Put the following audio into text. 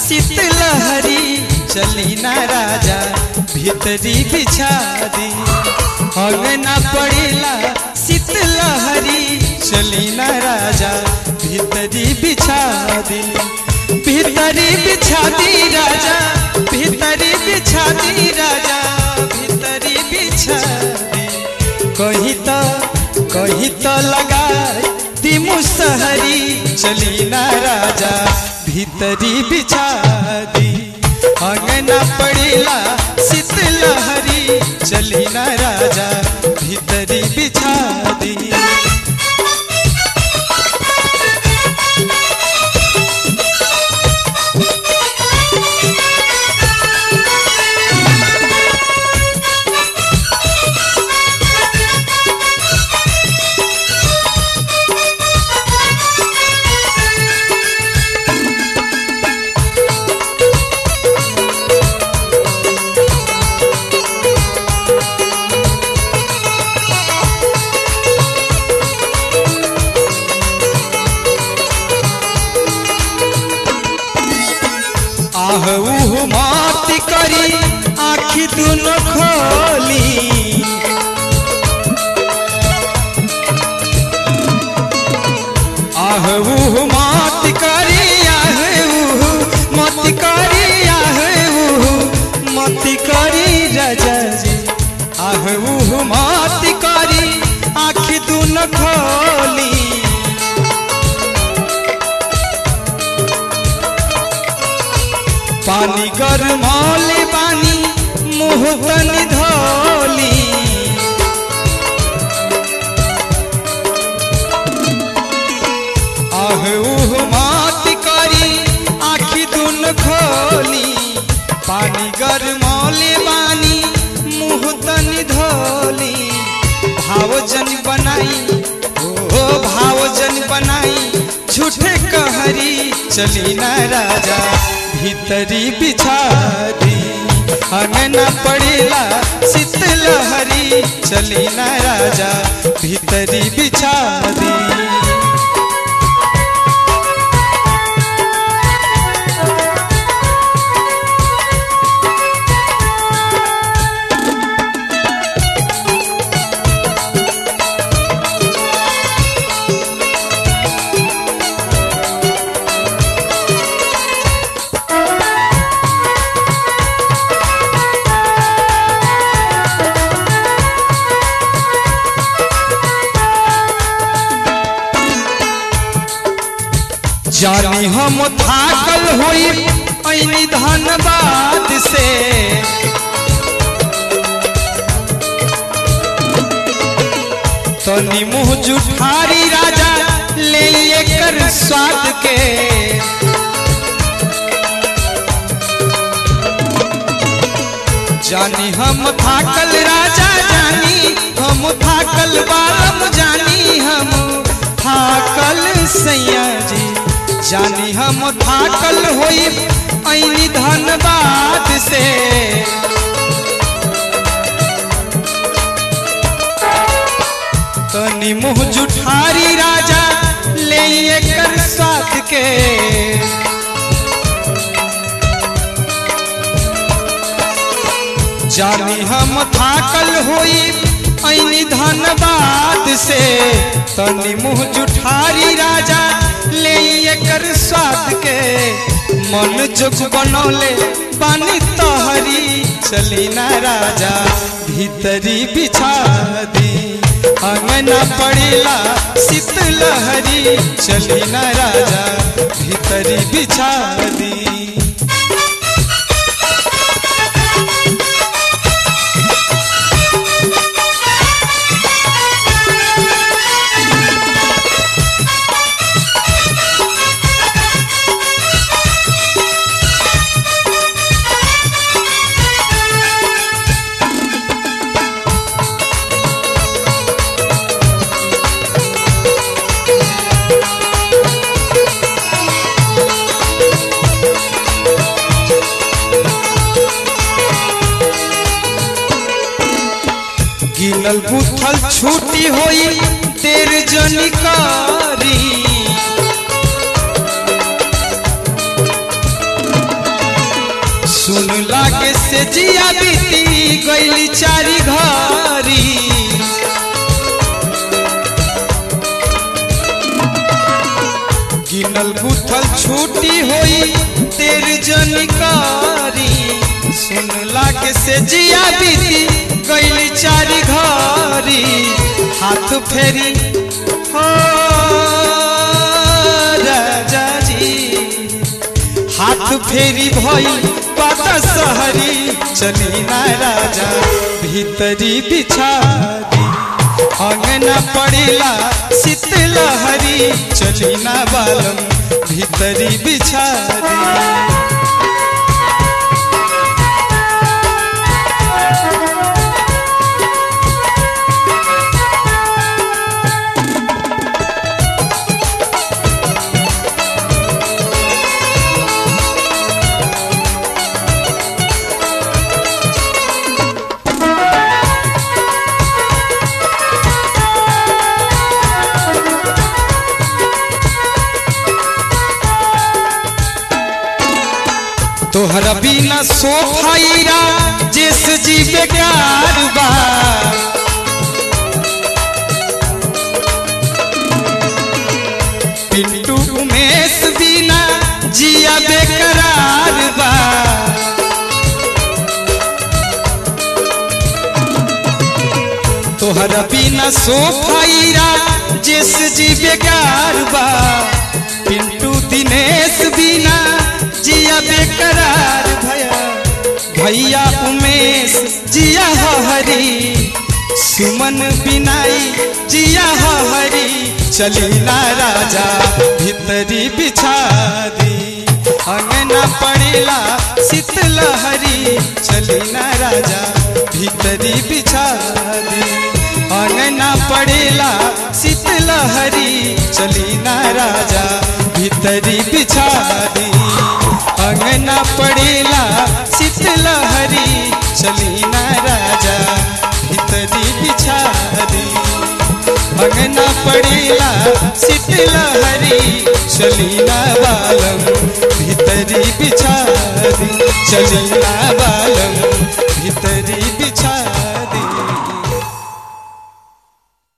शीतलहरी चली ना राजा भीतरी बिछा दी अंगना पड़ेला शीतलहरी चली ना राजा भीतरी बिछा दी भीतरी बिछा दी राजा भीतरी बिछा दी राजा भीतरी बिछा दी कहीं तो कहीं तो लगा दी मुसहरी चली ना राजा भीतरी बिछा दी अंगना पड़ेला शीतलहरी चली ना राजा भीतरी बिछा दी आह उह मात करी आखी दुनो खोली आह उह मात करी आह उह मत करी आह उह मत करी राजा जी आह उह मात करी आखी दुनो खोली पानी गरमौले पानी मुँह तनी धोली आह उह मात करी आखी दुन खोली पानी गरमौले पानी मुँह तनी धोली भावजन बनाई ओ भावजन बनाई झूठे कहरी चली ना राजा भीतरी बिछा दी अंगना पड़ेला शीतलहरी चली ना राजा भीतरी बिछा दी जानी हम थाकल होई ऐनी धनबाद से तनी मुँह जुठारी राजा ले कर स्वाद के जानी हम थाकल राजा जानी हम थाकल बालम जानी हम थाकल सैया जी जानी हम थाकल होई ऐनी धनबाद से तनी मुँह जुठारी राजा ले कर साथ के जानी हम थाकल होई ऐनी धनबाद से तनी मुँह जुठारी राजा ले कर स्वाद के मन जोग बनौले पानी तहरी चली ना राजा भीतरी बिछा दी अंगना पड़ेला शीतलहरी चली ना राजा भीतरी बिछा दी गिनल बुथल छूटी होई तेर जनिकारी से जिया बीती गईली चारी घरी गिनल गुथल छूटी होई तेरी जनिकारी सुन लागे से जिया बीती गईली चारी घरी हाथ फेरी हो राजा जी हाथ फेरी भई पाता सहरी चली ना राजा भीतरी बिछा दी अंगना पड़ेला शीतलहरी चली ना बालम भीतरी बिछा दी तोहरा बिना सोफाईरा जिस जी बेकार बा पिंटू उमेश बिना जिया बेकरार बा तोहरा बिना सोफाईरा जिस जी बेकार बा पिंटू दिनेश बिना जिया बेकरार भया भैया उमेश जिया हो हरी सुमन बिनाई जिया हो हरी चली ना राजा भीतरी बिछा दी अंगना पड़ेला शीतलहरी चली ना राजा भीतरी बिछा दी अंगना पड़ेला शीतलहरी चली ना राजा भीतरी बिछा दी अंगना पड़ेला शीतलहरी चली ना राजा भीतरी बिछा दी अंगना पड़ेला शीतलहरी चली ना बालम भीतरी बिछा दी चली ना बालम भीतरी